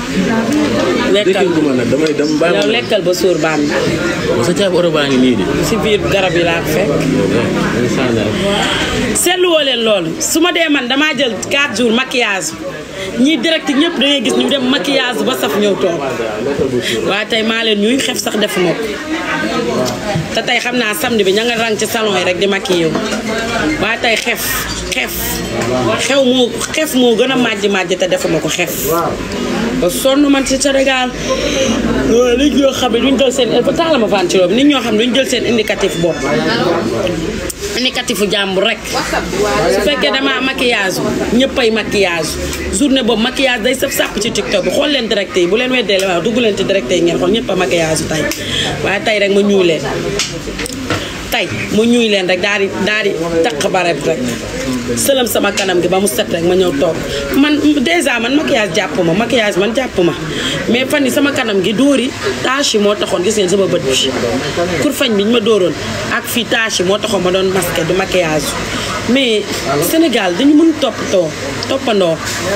lekkal dëkk ma nag damay dem bàyyi yow ma lekkal ba suur baan ma sa caabi oto baa ngi nii de. si biir garab yi laa ko fekk seetlu woo leen loolu su ma dee man damaa jël 4 jours maquillage ñii direct ñëpp da ngay gis ñu dem maquillage ba saf ñëw toog waaye tey maa leen ñuy xef sax defuma ko te tey xam naa samedi bi ña nga rang ci salon yi rek di maquillé wu waaye tey xef xef xew moo xef moo gën a màjj màjj te defuma ko xef ba sonn man ci Sénégal nit ñoo xam ne duñ jël seen taala ma ventilo bi nit ñoo xam ne duñ jël seen indicatif bopp indicatifu jàmbur rek su fekkee dama maquillage ñëppay maquillage journée boobu maquillage day sëf sàpp ci tiktok bi xool leen direct yi bu leen weddee la waaw dugg leen ci direct yi ngeen xool ñëpp a maquillage tey waaye tey rek ma ñuy leen tey ma ñuy leen rek daal di daal di taq baret rek sëlëm sama kanam gi ba mu set rek ma ñëw toog man dèjà man maquillage jàpp ma maquillage man jàpp ma mais fan yi sama kanam gi dóori tache yi moo taxoon gis ngeen sama bët bi kurfañ bi ñu ma dóoroon ak fii tache yi moo taxoon ma doon masqué du maquillage mais Sénégal dañu mën toppatoo toppandoo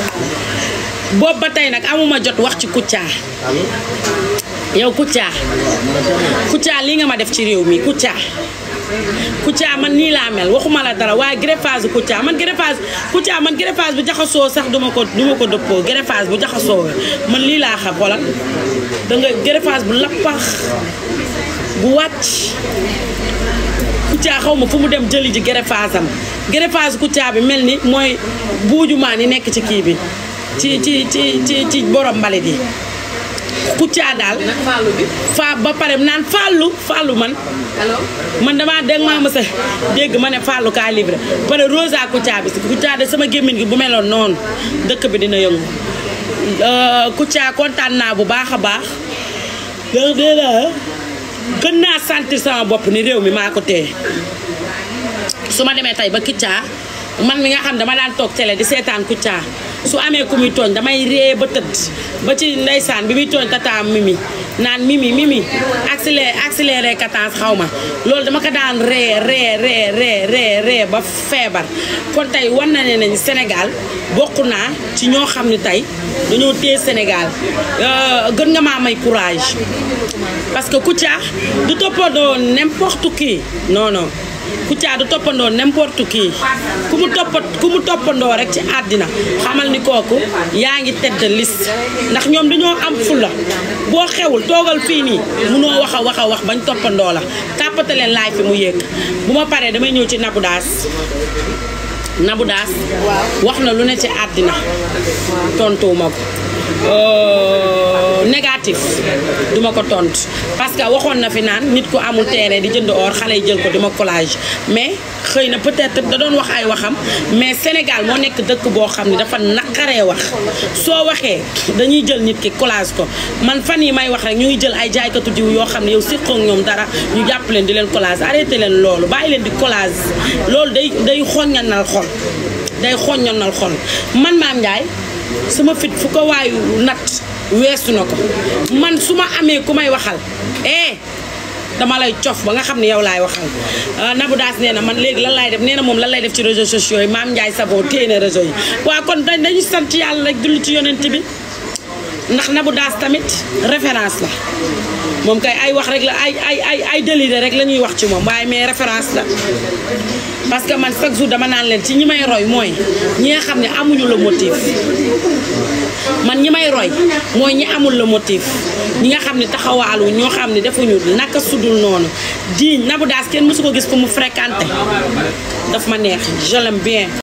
boobu ba tey nag amuma jot wax ci Kouthia yow Kouthia Kouthia lii nga ma def ci réew mi Kouthia Kouthia man nii laa mel waxuma la dara waaye greffage Kouthia man greffage Kouthia man greffage bu jaxasoo sax duma ko duma ko dëppoo greffage bu jaxasoo man lii laa xam xoolal da nga greffage bu lappax bu wàcc Kouthia xaw ma fu mu dem jëli ji greffage am greffage Kouthia bi mel ni mooy buujumaan yi nekk ci kii bi ci ci ci ci ci borom mbalit yi Kouthia daal fa ba pare naan fàllu fàllu man man damaa dégg maa mës a dégg ma ne fàllu kaa livré pare rosa Kouthia bi Kouthia de sama gémmiñ gi bu meloon noonu dëkk bi dina yëngu Kouthia kontaan naa bu baax a baax dégg nga gën naa sentir sama bopp ni réew mi maa ko téye su ma demee tey ba Kouthia man mi nga xam dama daan toog télé di seetaan Kouthia su amee ku muy tooñ damay ree ba tëdd ba ci ndeysaan bi muy tooñ tataam mimi naan mimi mimi accéléré accéléré cadence xaw ma loolu dama ko daan ree ree ree ree ree ree ba feebar kon tey war na ne nañ Sénégal bokk naa ci ñoo xam ne tey dañoo téye Sénégal gën nga maa may courage parce que Kouthia du toppandoo n'importe qui non non Kouthia du toppandoo n'importe qui ku mu toppa ku mu toppandoo rek ci àddina xamal ni kooku yaa ngi tedd liste ndax ñoom dañoo am fulla boo xewul toogal fii nii munoo wax a wax a wax bañ toppandoo la tàppate leen laay fi mu yéeg bu ma paree damay ñëw ci Nabou Daas Nabou Daas wax na lu ne ci àddina tontuwuma ko négatif duma ko tontu parce que waxoon na fi naan nit ku amul terrain di jënd or xale yi jël ko dima collage mais xëy na peut-être da doon wax ay waxam mais Sénégal moo nekk dëkk boo xam ne dafa naqaree wax soo waxee dañuy jël nit ki collage ko man fan yi may wax rek ñu ngi jël ay jaaykatu diw yoo xam ne yow siqoog ñoom dara ñu jàpp leen di leen collage arrêté leen loolu bàyyi leen di collage loolu day day xoññanal xol day xoññanal xol man Mame Ndiaye sama fit fu ko waayu nat weesu na ko man su ma amee ku may waxal eh dama lay cof ba nga xam ne yow laay waxal Nabou Daas nee na man léegi lan laay def nee na moom lan lay def ci réseaux sociaux yi Mame Ndiaye Savon téye na réseau yi waaw kon dañ dañu sant yàlla rek julli ci yonent bi ndax Nabou Daas tamit référence la moom kay ay wax rek la ay ay ay ay délire rek la ñuy wax ci moom waaye mais référence la parce que man chaque jour dama naan leen ci ñi may roy mooy ñi nga xam ne amuñu le motif man ñi may roy mooy ñi amul le motif ñi nga xam ne taxawaalu ñoo xam ne defuñu naka sudul noonu di Nabou Daas kenn mësu ko gis fu mu fréquenté daf ma neex je l'aime bien